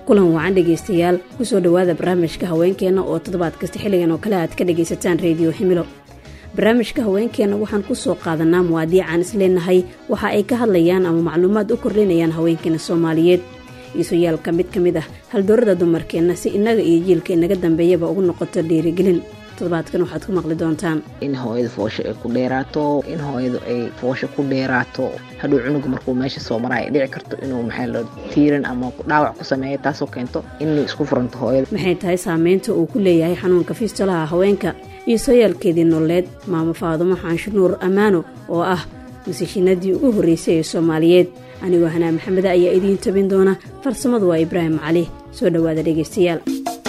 kulan wacan dhegaystayaal kusoo dhowaada barnaamijka haweenkeenna oo toddobaad kasta xilligan oo kale aad ka dhagaysataan reediyo himilo barnaamijka haweenkeenna waxaan ku soo qaadanaa muwaadiicaan isleenahay waxa ay ka hadlayaan ama macluumaad u kordhinayaan haweenkeena soomaaliyeed iisuyaalka mid ka mid ah haldoorada dumarkeenna si innaga iyo jiilka inaga dambeeyaba ugu noqoto dhiirigelin toddobaadkan waxaad ku maqli doontaan in hooyada foosha ay ku dheeraato in hooyadu ay foosha ku dheeraato hadhow cunuga markuu meesha soo maraa ay dhici karto inuu maxaa lo tiiran ama dhaawac ku sameeya taasoo keento inay isku furanto hooyada maxay tahay saameynta uu ku leeyahay xanuunka fistolaha haweenka iyo sooyaalkeedii nololeed maamo faadumo xaansho nuur ammaano oo ah masishinadii ugu horreysay ee soomaaliyeed anigoo hanaa maxameda ayaa idiin tabin doona farsamadu waa ibraahim cali soo dhowaada dhegaystayaal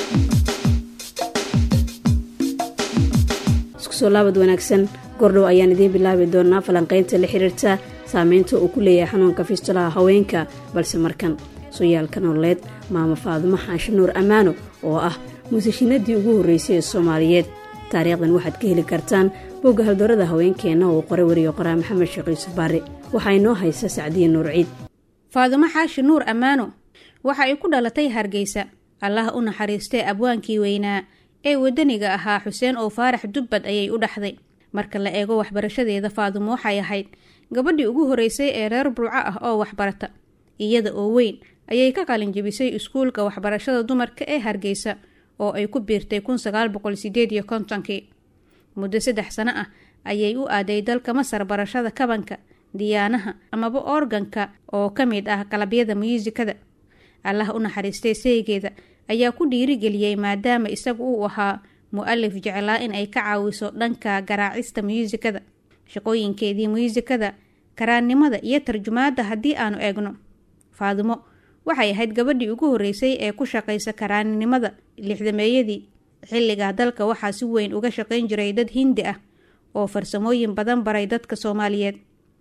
iskusoo laabad wanaagsan gordhow ayaan idiin bilaabi doonaa falanqaynta la xiriirta saameynta uu ku leeyahay xanuunka fistolaha haweenka balse markan sooyaalka nololeed maamo faadumo xaansho nuur ammaano oo ah muusashinadii ugu horreysay ee soomaaliyeed taariikhdan waxaad ka heli kartaan bogga haldoorada haweenkeenna oo qoray wariyo qoraa maxamed sheekh yuusuf baari waxaa inoo haysa sacdiya nuur ciid faadumo xaashi nuur ammaano waxa ay ku dhalatay hargeysa allaha u naxariistee abwaankii weynaa ee wadaniga ahaa xuseen oo faarax dubbad ayay u dhaxday marka la eego waxbarashadeeda faadumo waxay ahayd gabadhii ugu horreysay ee reer burco ah oo waxbarata iyada oo weyn ayay ka qalin jebisay iskuulka waxbarashada dumarka ee hargeysa oo ay ku biirtay kun sagaal boqol sideed iyo kontonkii muddo saddex sano ah ayay u aaday dalka masar barashada kabanka diyaanaha amaba organka oo ka mid ah qalabyada muyuusikada allah u naxariistay saygeeda ayaa ku dhiirigeliyey maadaama isagu uu ahaa mu-alif jeclaa in ay ka caawiso dhanka garaacista muyuusikada shaqooyinkeedii muyuusikada karaannimada iyo tarjumaadda haddii aanu eegno faadumo waxay ahayd gabadhii ugu horreysay ee ku shaqaysa karaaninimada lixdameeyadii xilligaa dalka waxaa si weyn uga shaqayn jiray dad hindi ah oo farsamooyin badan baray dadka soomaaliyeed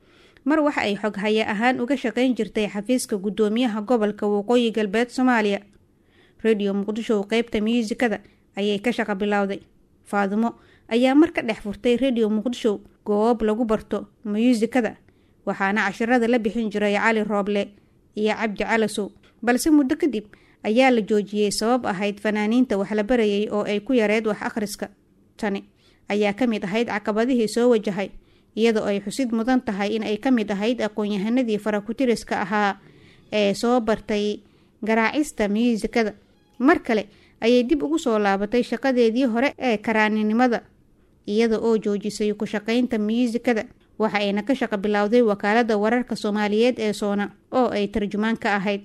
mar waxa ay xoghaye ahaan uga shaqayn jirtay xafiiska guddoomiyaha gobolka waqooyi galbeed soomaaliya rediyo muqdisho qeybta muyuusikada ayay ka shaqo bilowday faadumo ayaa mar ka dhex furtay rediyo muqdisho goob lagu barto muyuusikada waxaana cashirada la bixin jiray cali rooble iyo cabdi calasow balse muddo kadib ayaa la joojiyey sabab ahayd fanaaniinta wax la barayay oo ay ku yareed wax akhriska tani ayaa ka mid ahayd caqabadihii soo wajahay iyadoo ay xusid mudan tahay in ay ka mid ahayd aqoon-yahanadii farakutiriska ahaa ee soo bartay garaacista muyuusikada mar kale ayay dib ugu soo laabatay shaqadeedii hore ee karaaninimada iyada oo joojisay ku shaqaynta muyuusikada waxa ayna ka shaqo bilowday wakaalada wararka soomaaliyeed ee soona oo ay tarjumaan ka ahayd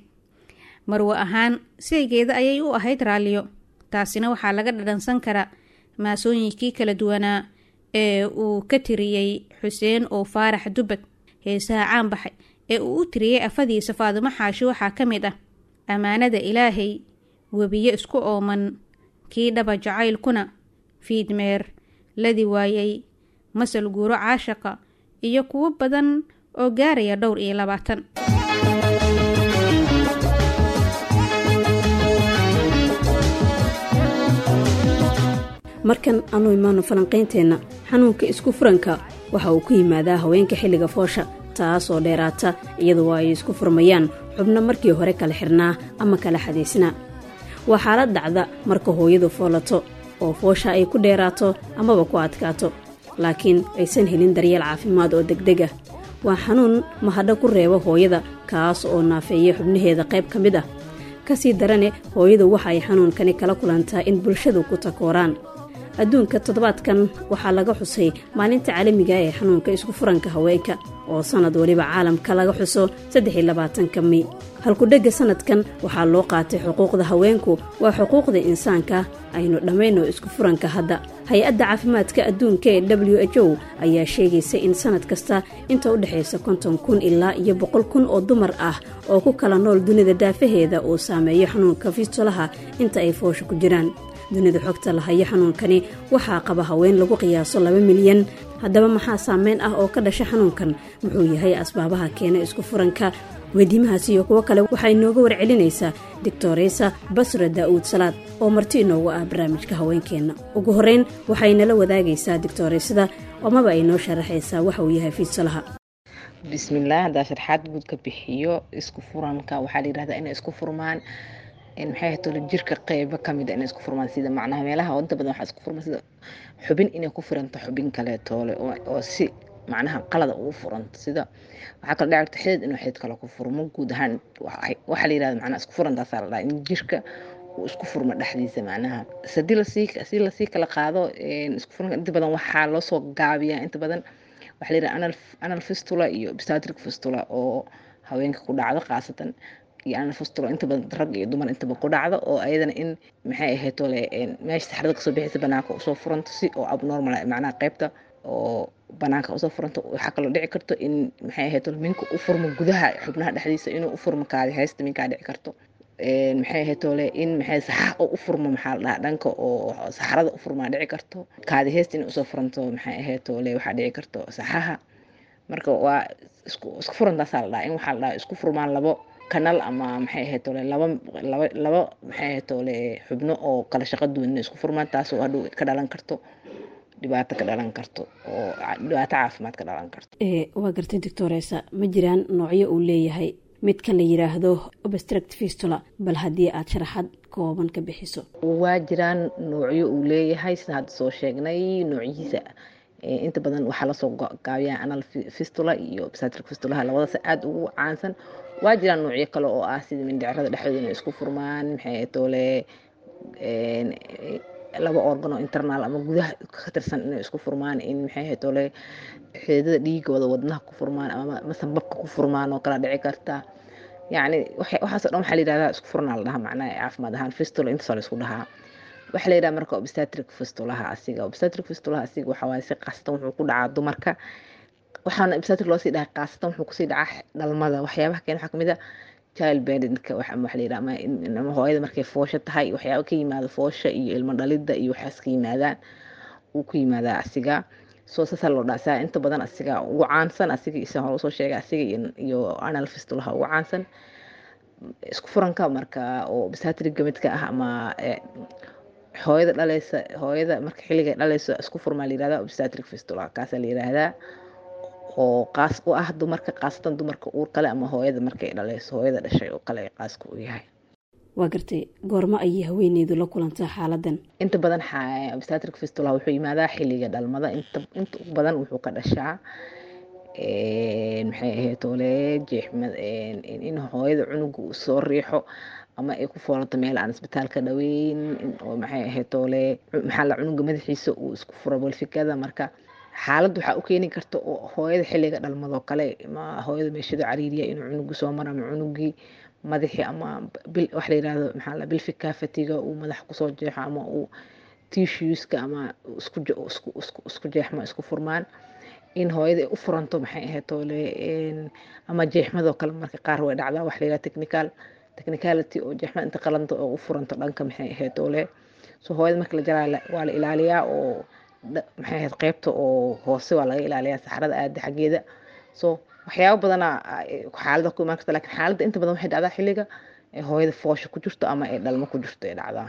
marwo ahaan saygeeda ayay u ahayd raalliyo taasina waxaa laga dhadhansan karaa maasooyinkii kala duwanaa ee uu ka tiriyey xuseen oo faarax dubbad heesaha caan baxay ee uu u tiriyey afadiisa faadumo xaashi waxaa ka mid ah ammaanada ilaahay webiyo isku ooman kii dhaba jacaylkuna fiidmeer ladi waayey masal guuro caashaqa iyo kuwo badan oo gaaraya dhowr iyo labaatan markan aanu imaano falanqaynteenna xanuunka isku furanka waxa uu ku yimaadaa haweenka xilliga foosha taasoo dheeraata iyadoo ay isku furmayaan xubno markii hore kala xirnaa ama kala xadaysnaa waa xaalad dhacda marka hooyadu foolato oo foosha ay ku dheeraato amaba ku adkaato laakiin aysan helin daryeel caafimaad oo degdeg ah waa xanuun mahadho ku reeba hooyada kaas oo naafeeya xubnaheeda qayb ka mid ah kasii darane hooyadu waxa ay xanuunkani kala kulantaa in bulshadu ku takooraan adduunka toddobaadkan waxaa laga xusay maalinta caalamiga ee xanuunka isku furanka haweenka oo sannad waliba caalamka laga xuso saddexiy labaatanka mi halkudhegga sannadkan waxaa loo qaatay xuquuqda haweenku waa xuquuqda insaanka aynu dhammayno isku furanka hadda hay-adda caafimaadka adduunka ee w h o ayaa sheegaysa in sannad kasta inta u dhexaysa konton kun ilaa iyo boqol kun oo dumar ah oo ku kala nool dunida daafaheeda uu saameeyo xanuunka fistolaha inta ay foosha ku jiraan dunida xogta lahayo xanuunkani waxaa qaba haween lagu qiyaaso laba milyan haddaba maxaa saameyn ah oo ka dhasha xanuunkan muxuu yahay asbaabaha keena isku furanka weydiimahaas iyo kuwo kale waxaa inooga warcelinaysaa doctoreysa basra daa'uud salaad oo marti inoogu ah barnaamijka haweenkeenna ugu horreyn waxaynala wadaagaysaa doctoreysada amaba ay noo sharaxaysaa waxa uu yahay fiidsalaha bismillaah haddaa sharxaad guud ka bixiyo isku furanka waxaa la yihahdaa inay isku furmaan maxay ahayd tole jirka qeybo kamid a inay isku furmaan sida macnaha meelaha inta badan waxaa isku furmaan sida xubin inay ku furanto xubin kale toole oo si macnaha qalada ugu furanto sida waxaa kala dhici karta xidid inuu xidid kale ku furmo guud ahaan waxaa la yirahda macnaha isku furantaasaa la dhaha in jirka uu isku furmo dhexdiisa macnaha hadii lasii si lasii kala qaado isku furanka inta badan waxaa loo soo gaabiyaa inta badan waxaa la yiraha anal anal fistula iyo obstetric fistula oo haweenka ku dhacdo khaasatan iyo anal fistula inta badan rag iyo dumar intaba ku dhacdo oo ayadana in maxay ahayd tole meesha saxrada kasoo bixisa banaanka usoo furanto si oo abnormal macnaha qeybta oo banaanka usoo furanto waxaa kaloo dhici karto in maxay ahayd tole minka u furmo gudaha xubnaha dhexdiisa inuu u furmo kaadi haysta minkaa dhici karto maxay ahayd tole in maxay saxa oo u furmo maxaa la dhahaa dhanka oo saxarada u furmaa dhici karto kaadi haysta inay usoo furanto maxay ahayd tole waxaa dhici karto saxaha marka waa isku isku furantaasaa la dhahaa in waxaa la dhahaa isku furmaan labo kanal ama maxay ahayd tole laba laba laba maxay ahayd tole xubno oo kala shaqo duwan inay isku furmaan taasoo hadhow ka dhalan karto dhibaato ka dhalan karto oo dhibaato caafimaad ka dhalan karto waa gartay doctoresa ma jiraan noocyo uu leeyahay midkan la yiraahdo obstruct fistula bal haddii aad sharaxad kooban ka bixiso waa jiraan noocyo uu leeyahay sida hadda soo sheegnay noocyihiisa inta badan waxaa lasoo gaabiyaa anal fistula iyo obstetric fistulaha labadaas aada ugu caansan waa jiraan noocyo kale oo ah sida mindhicrada dhexdooda inay isku furmaan maxay toole laba organ oo internal ama gudaha ka tirsan inay isku furmaan in maxay ahayd tole xididada dhiigooda wadnaha ku furmaan ama masambabka ku furmaan oo kala dhici karta yacni waxaasoo dhan waxaa la yidhahdaa isku furnaa la dhahaa macnaha caafimaad ahaan fistula intaasoo la isku dhahaa waxaa la yidhaha marka obstetric fistulaha asiga obstetric fistulaha asiga waxaa waaye si qaasatan wuxuu ku dhacaa dumarka waxaana obstetric loo sii dhahay qaasatan wuxuu kusii dhacaa dhalmada waxyaabaha keen waxaa kamid a child beddinka waxa la yidhaha ama hooyada markay foosha tahay waxyaaba ka yimaada foosha iyo ilmo dhalidda iyo waxaas ka yimaadaan uu ku yimaadaa asiga soo saasaa loo dhaha saa inta badan asiga ugu caansan asiga isa hore usoo sheegay asiga iyo anal fistulaha ugu caansan isku furanka marka oo obstetric gamidka ah ama hooyada dhaleysa hooyada marka xilliga dhaleysa isku furmaa la yirahdaa obstetric fistula kaasaa la yiraahdaa oo qaas u ah dumarka qaasatan dumarka uur kale ama hooyada markay dhaleyso hooyada dhashay oo kale qaaska u yahay waa gartay goormo ayay haweeneydu la kulantaa xaaladan inta badan obstetric fistula wuxuu yimaadaa xilliga dhalmada inta inta ugu badan wuxuu ka dhashaa maxay ahayd tole jeexmad in hooyada cunuga uu soo riixo ama ay ku foolato meel aan isbitaalka dhaweyn oo maxay ahayd tole maxaa la cunuga madaxiisa uu isku furo bolfikada marka xaalad waxaa u keeni karta oo hooyada xilliga dhalmadoo kale ma hooyada meeshado cariiriya inuu cunugu soo maro ama cunugii madaxii ama wax la yirahdo maxaa la bilfika fatiga uu madaxa kusoo jeexo ama uu tissueska ama isku isku jeexmo isku furmaan in hooyada ay u furanto maxay ahayd toole ama jeexmadoo kale marka qaar way dhacdaa wax la yirahdo technical technicality oo jeexmad inta qalanta oo u furanto dhanka maxay ahayd toole so hooyada marka la jaraa waa la ilaaliyaa oo maxay ahayd qeybta oo hoose waa laga ilaaliyaa saxarada aada xaggeeda so waxyaabo badana xaalada ku imaan karta lakin xaaladda inta badan waxay dhacdaa xilliga hooyada foosha ku jirto ama ay dhalmo ku jirto ay dhacdaa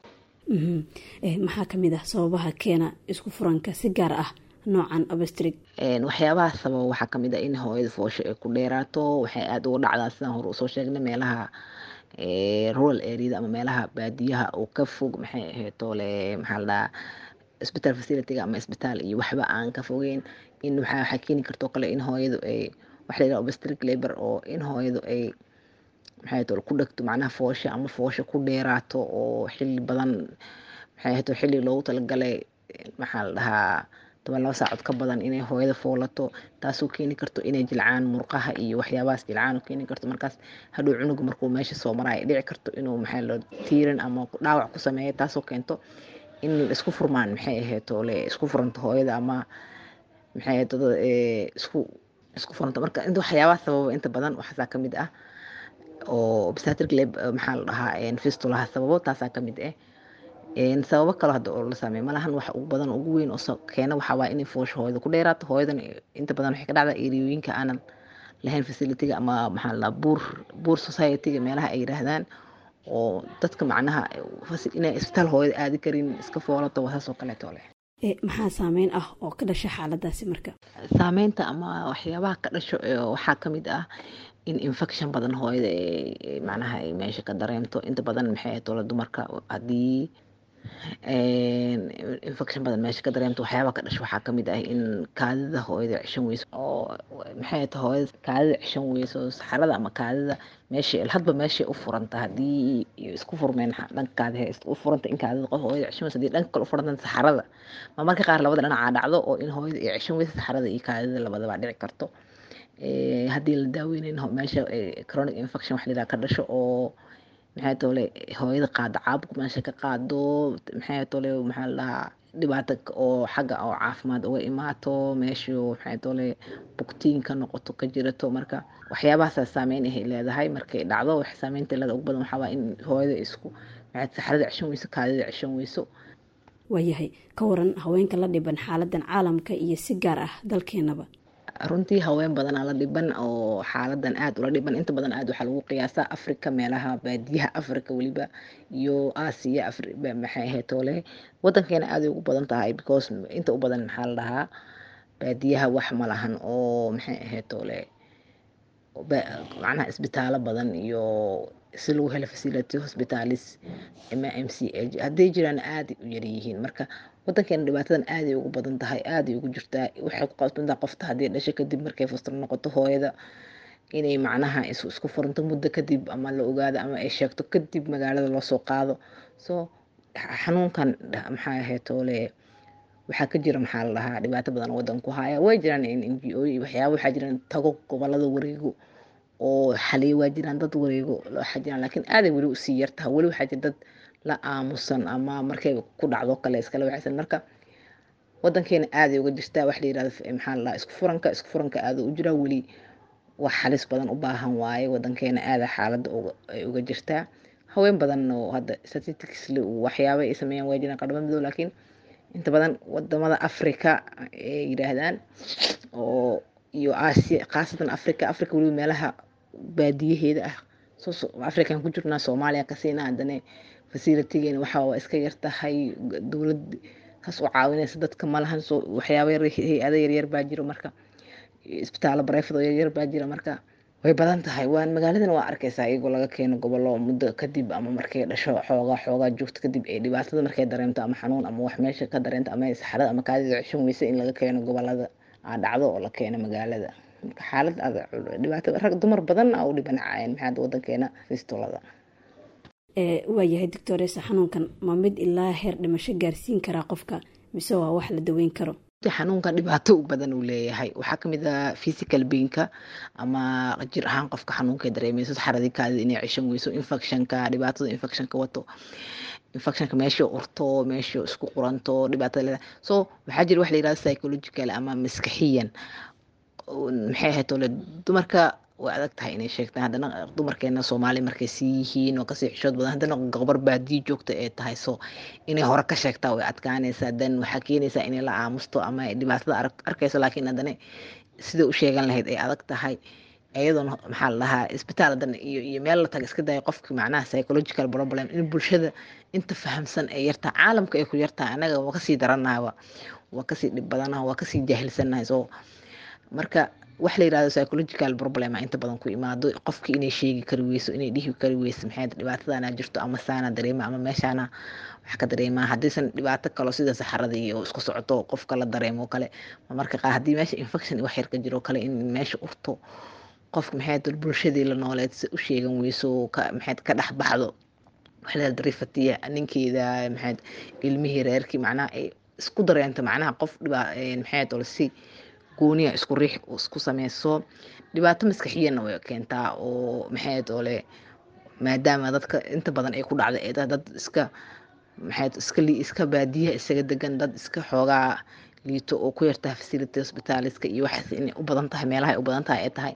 maxaa kamid ah sababaha keena isku furanka si gaar ah noocan obstrig waxyaabaha sababa waxaa kamid ah in hooyada foosha ay ku dheeraato waxay aada uga dhacdaa sidaan hore usoo sheegnay meelaha rural areada ama meelaha baadiyaha oo ka fog maxay ahayd toole maxaa la dhahaa isbitaal facilityga ama isbitaal iyo waxba aan ka fogeyn in waxaa waxaa keeni kartoo kale in hooyadu ay waxa la yidhaha obstetric labor oo in hooyadu ay maxay tole ku dhegto macnaha foosha ama foosha ku dheeraato oo xilli badan maxay ahayd xilli loogu talagalay maxaa la dhahaa toban laba saacood ka badan inay hooyada foolato taasoo keeni karto inay jilcaan murqaha iyo waxyaabahaas jilcaan oo keeni karto markaas hadhow cunuga markuu meesha soo maraayo dhici karto inuu maxay lo tiiran ama dhaawac ku sameeyo taasoo keento in isku furmaan maxay ahayd toole isku furanto hooyada ama maxay ahayd isku isku furanto marka inta waxyaabaha sababa inta badan waxaasaa kamid ah oo obstetric lab maxaa la dhahaa fistulaha sababo taasaa kamid ah sababo kale hadda oo la sameeyo malahan wax ugu badan ugu weyn oo keena waxaa waa inay foosha hooyada ku dheeraato hooyadan inta badan waxay ka dhacdaa eriyooyinka aanan lahayn facilityga ama maxaa la dhahaa buur buur societyga meelaha ay yiraahdaan oo dadka macnaha inay isbitaal hooyada aadi karin iska foolato waa saas oo kaleeto leh maxaa saameyn ah oo ka dhasha xaaladaasi marka saameynta ama waxyaabaha ka dhasho waxaa kamid ah in infection badan hooyada macnaha ay meesha ka dareemto inta badan maxay ahayd tole dumarka haddii infection badan meesha ka dareemto waxyaaba ka dhasho waxaa kamid ah in kaadida hooyada cishan weyso oo maxay ahayd hooyada kaadida cishan weyso saxarada ama kaadida meesha hadba meeshay u furanta haddii isku furmeen dhanka kaadi u furanta in kaadida qof hooyada cishan weyso haddii dhanka kale u furanta saxarada ma marka qaar labada dhinacaa dhacdo oo in hooyada ay cishan weyso saxarada iyo kaadida labadaba dhici karto haddii la daaweyneyn meesha chronic infection wax lidaa ka dhasho oo maxay tole hooyada qaado caabuq meesha ka qaado maxay tole maxaa la dhahaa dhibaato oo xagga oo caafimaad uga imaato meeshu maxay tole bugtiin ka noqoto ka jirato marka waxyaabahaasa saameyn ahay leedahay markay dhacdo wax saameynta leeda ugu badan waxaa waa in hooyada isku maxay saxarada cishan weyso kaadida cishan weyso waayahay ka waran haweenka la dhiban xaaladan caalamka iyo si gaar ah dalkeenaba runtii haween badanaa la dhiban oo xaaladan aad ula dhiban inta badan aad waxaa lagu qiyaasaa africa meelaha baadiyaha africa weliba iyo aasiya maxay ahayd toole wadankeena aaday ugu badan tahay because inta u badan maxaa la dhahaa baadiyaha wax ma lahan oo maxay ahayd toole macnaha isbitaalo badan iyo si lagu helo facility hospitalis ama m c h hadday jiraan aaday u yaryihiin marka wadankeena dhibaatadan aaday ugu badan tahay aaday ugu jirtaa waxay ku qabsantaa qofta haddii dhasho kadib markay fustro noqoto hooyada inay macnaha isku furanto muddo kadib ama la ogaado ama ay sheegto kadib magaalada loo soo qaado so xanuunkan maxaa ahayd toole waxaa ka jira maxaa la dhahaa dhibaato badan wadan ku haya way jiraan n g o waxyaaba waxaa jiraan tago gobolada wareego oo xaliyo waa jiraan dad wareego waxaa jiraan laakiin aaday weli usii yartaha weli waxaa jira dad la aamusan ama markay ku dhacdo kale iskala waxaysan marka wadankeena aaday uga jirtaa wax la yirahdo maxaa la dhahaa isku furanka isku furanka aada u jiraa weli wax halis badan u baahan waaye wadankeena aada xaaladda ay uga jirtaa haween badan oo hadda statistics waxyaaba ay sameeyaan waa jiraan qadhamo midow laakiin inta badan wadamada africa ay yiraahdaan oo iyo aasiya khaasatan africa africa weliba meelaha baadiyaheeda ah african ku jirnaa soomaaliya kasiina haddana facilitygeena waxaa waa iska yartahay dowlad kaas u caawinaysa dadka malahan soo waxyaaba hay-ada yaryar baa jiro marka isbitaalo barefad oo yaryar baa jira marka way badan tahay waan magaaladan waa arkaysaa iyagoo laga keeno gobollo muddo kadib ama markay dhasho xoogaa xoogaa joogto kadib ee dhibaatada markay dareemto ama xanuun ama wax meesha ka dareento ama saxarada ama kaadida cishan weyse in laga keeno gobolada aa dhacdo oo la keeno magaalada marka xaalad dhibaato rag dumar badan aa u dhibanacayeen maxaa wadankeena fistolada waayahay doctoresa xanuunkan ma mid ilaa heer dhimasho gaarsiin karaa qofka mise waa wax la daweyn karo xanuunkan dhibaato u badan uu leeyahay waxaa kamid ah physical bainka ama jir ahaan qofka xanuunka dareemeyso saxaradii kaadida inay cishan weyso infectionka dhibaatada infectionka wato infectionka meesha urto meesha isku quranto dhibaatada leedahay so waxaa jira wax la yirahdo psychological ama maskaxiyan maxay ahayd tole dumarka way adag tahay inay sheegtaan haddana dumarkeena soomaali markay sii yihiin oo kasii xishood badan haddana gobar baadiyo joogta ee tahay so inay hore ka sheegtaa way adkaanaysaa dan waxaa keenaysaa inay la aamusto ama dhibaatada arkayso laakiin haddana sida u sheegan lahayd ay adag tahay iyadoona maxaa la dhahaa isbitaal hadan iyo iyo meel la taga iska daya qofki macnaha psychological problem in bulshada inta fahamsan ee yartaa caalamka ay ku yartaa anaga waa kasii daranaha waa kasii dhib badanaha waa kasii jaahilsanahay so marka wax la yirahdo psychological problem inta badan ku imaado qofki inay sheegi kari weyso inay dhihi kari weyso maxay dhibaatadana jirto ama saana dareema ama meeshaana wax ka dareema haddaysan dhibaato kalo sida saxarada iyo isku socoto qofka la dareemo kale marka qaar haddii meesha infection wax yar ka jiro kale in meesha urto qofka maxay dul bulshadii la nooleed si u sheegan weyso maxay ka dhex baxdo waxla darifatiya ninkeeda maxay ilmihii reerkii macnaha ay isku dareento macnaha qof dhibaa maxay dol si gooniya isku riix isku sameyso dhibaato maskaxiyana way keentaa oo maxay ole maadaama dadka inta badan ay ku dhacda ee dad iska maxay iska iska baadiyaha isaga degan dad iska xoogaa liito oo ku yartaha facility hospitaliska iyo waxaas inay u badan tahay meelaha ay u badan tahay ay tahay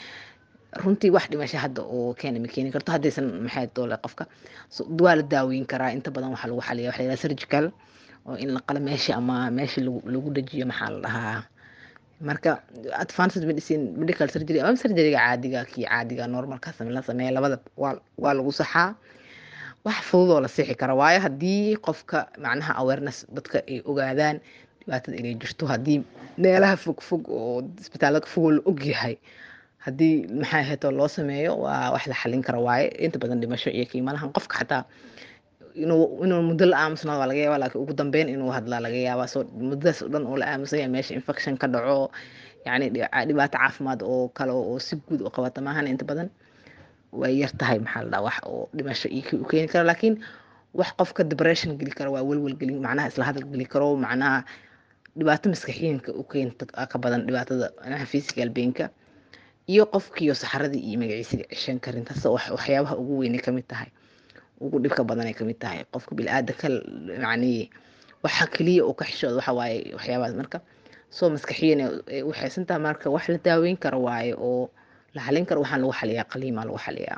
runtii wax dhimasho hadda oo keena ma keeni karto haddaysan maxay doole qofka waa la daaweyn karaa inta badan waxaa lagu xaliya waxa la yidhaha surgical oo in la qala meesha ama meesha lagu lagu dhajiyo maxaa la dhahaa marka advanced medicine medical surgery ama surgeryga caadiga kii caadiga normalka la sameeya labada waa waa lagu saxaa wax fudud oo la sixi kara waayo haddii qofka macnaha awareness dadka ay ogaadaan dhibaatada inay jirto haddii meelaha fog fog oo isbitaalada fogoo la ogyahay haddii maxaa heeto loo sameeyo waa wax la xalin kara waaye inta badan dhimasho iyo qiimalahan qofka xataa inuu inuu muddo la aamusnaado waa laga yaaba laakiin ugu dambeyn inuu hadlaa laga yaabaa soo muddadaas oo dhan oo la aamusanya meesha infection ka dhaco yacni dhibaato caafimaad oo kale oo si guud u qabata maahan inta badan way yar tahay maxaa la dhaha wax oo dhimasho iyo u keeni kara laakiin wax qofka depression geli kara waa welwel gelin macnaha isla hadal geli karo macnaha dhibaato maskaxiyanka u keenta ka badan dhibaatada macnaha physical painka iyo qofkiiyo saxaradii iyo magaciisiga ceshan karin taas waxyaabaha ugu weynay kamid tahay ugu dhibka badanay kamid tahay qofka bili-aadanka yacni waxa keliya oo ka xishooda waxa waaye waxyaabahaas marka soo maskaxiyan ay u xeesantaha marka wax la daaweyn karo waaye oo la xalin karo waxaan lagu xaliyaa qaliimaa lagu xaliyaa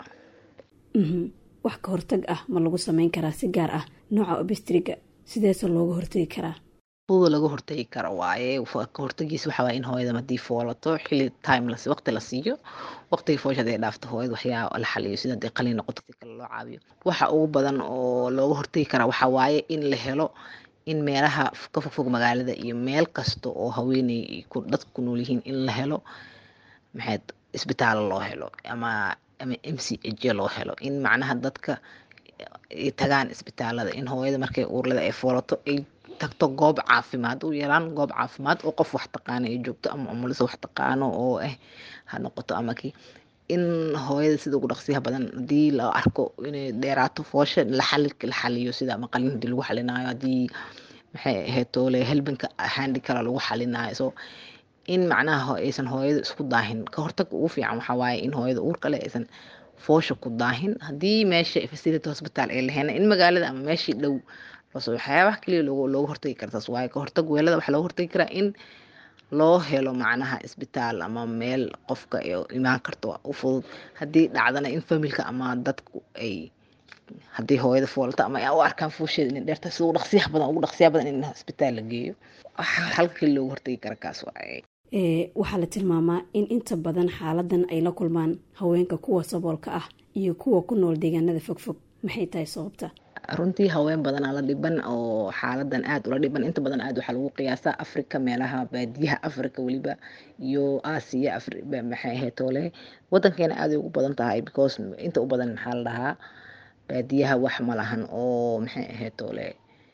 wax ka hortag ah ma lagu sameyn karaa si gaar ah nooca obestriga sideese looga hortagi karaa fuda laga hortagi karo waaye ka hortagiisa waxaa waaye in hooyada hadii foolato xili time las waqti la siiyo waqtiga foosha haday dhaafto hooyada waxyaa la xaliyo sida hadii qalin noqoto si kale loo caawiyo waxa ugu badan oo looga hortagi karaa waxaa waaye in la helo in meelaha ka fogfog magaalada iyo meel kasta oo haweeney dadka ku nool yihiin in la helo maxayd isbitaalo loo helo ama ama m c h loo helo in macnaha dadka ay tagaan isbitaalada in hooyada markay uurlada ay foolato ay tagto goob caafimaad u yaraan goob caafimaad oo qof wax taqaano ay joogto ama umulisa wax taqaano oo ah ha noqoto ama kii in hooyada sida ugu dhaqsiyaha badan haddii la arko inay dheeraato foosha la xali la xaliyo sida ama qalin hadii lagu xalinaayo haddii maxay ahayd toole helbinka handi kala lagu xalinaayo so in macnaha aysan hooyada isku daahin ka hortag ugu fiican waxaa waaye in hooyada uur kale aysan foosha ku daahin haddii meesha facility hospital ay laheena in magaalada ama meeshii dhow loosoo waxyaabaha keliya loogu looga hortagi kartaas waaye ka hortag weelada waxaa looga hortagi karaa in loo helo macnaha isbitaal ama meel qofka imaan karto u fudud haddii dhacdana in familka ama dadku ay haddii hooyada foolata ama u arkaan foosheeda inay dheerta sida ugu dhaqsiyaha badan ugu dhaqsiyaha badan in isbitaal la geeyo halka keli looga hortagi kara kaas waaye waxaa la tilmaamaa in inta badan xaaladan ay la kulmaan haweenka kuwa saboolka ah iyo kuwa ku nool deegaanada fogfog maxay tahay sababta runtii haween badanaa la dhiban oo xaaladan aad ula dhiban inta badan aad waxaa lagu qiyaasaa africa meelaha baadiyaha africa weliba iyo aasiya maxay ahayd toole wadankeena aaday ugu badan tahay because inta u badan maxaa la dhahaa baadiyaha wax ma lahan oo maxay ahayd toole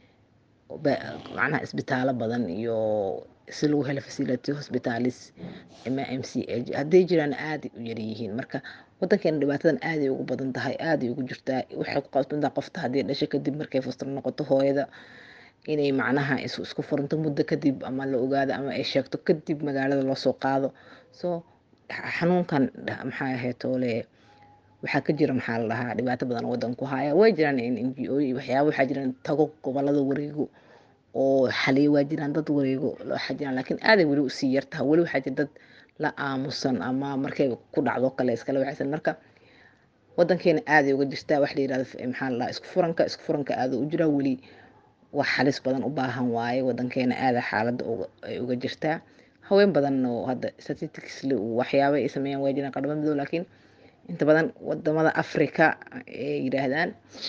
macnaha isbitaalo badan iyo si lagu helo facility hospitalis ama m c h hadday jiraan aaday u yaryihiin marka wadankeena dhibaatadan aaday ugu badan tahay aaday ugu jirtaa waxay ku qabsantaa qofta haddii dhasho kadib markay fustar noqoto hooyada inay macnaha isku furanto muddo kadib ama la ogaado ama ay sheegto kadib magaalada loo soo qaado so xanuunkan maxaa ahayd toole waxaa ka jira maxaa la dhahaa dhibaato badan wadan ku haya way jiraan n g o waxyaaba waxaa jiraan tago gobolada wareego oo xaliya waa jiraan dad wareego waxaa jiraan laakiin aaday weli usii yartaha weli waxaa jira dad la aamusan ama markay ku dhacdo kale iskala waxaysan marka wadankeena aaday uga jirtaa wax la yirahdo maxaa la dhahaa isku furanka isku furanka aada u jiraa weli wax halis badan u baahan waaye wadankeena aada xaaladda ay uga jirtaa haween badan oo hadda statistics waxyaaba ay sameeyaan waa jiraan qadhamo midow laakiin inta badan wadamada africa ay yiraahdaan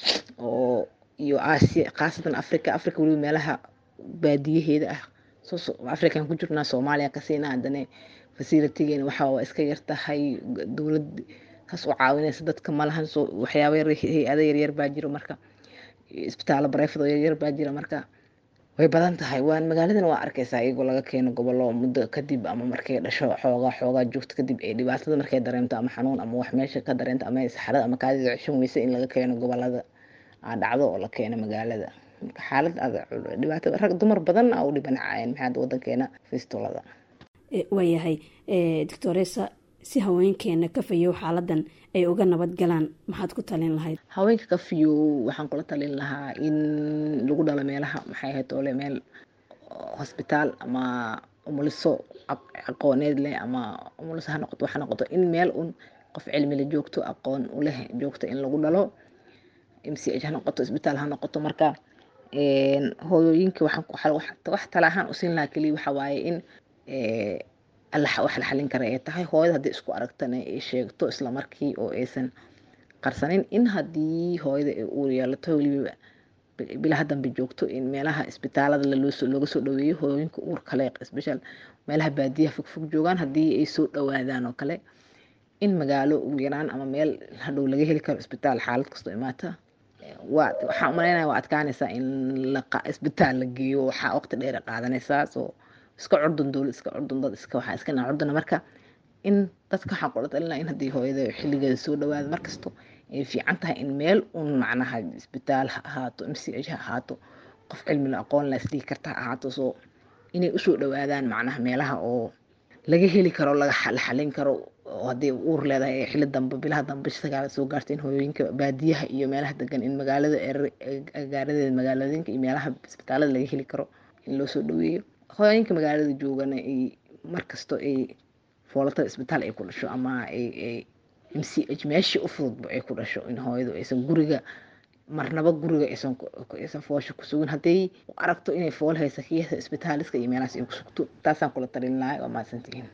oo iyo aasiya khaasatan africa africa weliba meelaha baadiyaheeda ah african ku jirnaa soomaaliya kasiina haddana facilitigeena waxa waa iska yartahay dowlad kaas u caawinaysa dadka malahan soo waxyaaba hay-ada yaryar baa jiro marka isbitaalo bareefad oo yaryar baa jira marka way badan tahay waan magaaladan waa arkaysaa iyagoo laga keeno gobollo muddo kadib ama markay dhasho xoogaa xoogaa joogto kadib ay dhibaatada markay dareemto ama xanuun ama wax meesha ka dareento ama saxarada ama kaadida ceshan weysa in laga keeno gobolada dhacdo oo la keeno magaalada marka xaalad dhibaato rag dumar badan a u dhibanacayeen maxaa wadankeena fistolada waayahay doctoresa si haweenkeena ka fayow xaaladan ay uga nabad galaan maxaad ku talin lahayd haweenka ka fiyow waxaan kula talin lahaa in lagu dhalo meelaha maxay ahayd ole meel hosbitaal ama umuliso aqooneed leh ama umuliso ha noqoto waxa noqoto in meel un qof cilmi la joogto aqoon u leh joogto in lagu dhalo m c h ha noqoto isbitaal ha noqoto marka hooyooyinka wax tala ahaan usiin lahaa keliya waxa waaye in wax la xalin kara ay tahay hooyada haddii isku aragtana ay sheegto isla markii oo aysan qarsanin in haddii hooyada ay uur yeelato weliba bilaha dambe joogto in meelaha isbitaalada looga soo dhaweeyo hooyooyinka uur kale special meelaha baadiyaha fogfog joogaan haddii ay soo dhawaadaan oo kale in magaalo ugu yaraan ama meel hadhow laga heli karo isbitaal xaalad kastoo imaata waa waxaan umaleynaya waa adkaanaysaa in isbitaal la geeyo waxaa waqti dheer qaadanaysaa soo iska curdun dowlad iska curdun dad iska waxaa iska naa curduna marka in dadka waxaan kula talinaa in haddii hooyada xilligeeda soo dhawaada markasto ay fiican tahay in meel un macnaha isbitaal ha ahaato m c h ha ahaato qof cilmila aqoon la isdhihi karta ha ahaato soo inay usoo dhawaadaan macnaha meelaha oo laga heli karo laga la xalin karo oo haddii uur leedahay ee xilli dambe bilaha dambe sagaala soo gaarta in hooyooyinka baadiyaha iyo meelaha degan in magaalada agaaradeeda magaalooyinka iyo meelaha isbitaalada laga heli karo in loo soo dhaweeyo hooyooyinka magaalada joogana ay markasto ay foolatada isbitaal ay ku dhasho ama ay m c h meeshii u fududba ay ku dhasho in hooyadu aysan guriga marnaba guriga aysan foosha ku sugin hadday u aragto inay fool haysa kiyasa isbitaaliska iyo meelahaas ay ku sugto taasaan kula talin lahay waa mahadsantihiin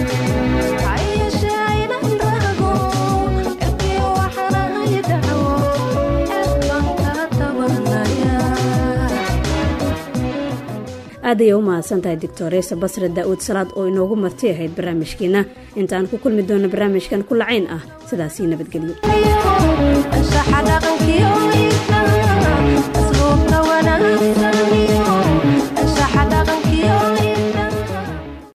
aad ayay u mahadsan tahay doctoresa basre daa'uud salaad oo inoogu marti ahayd barnaamijkeenna intaan ku kulmi doona barnaamijkan ku lacayn ah sidaasii nabadgelyo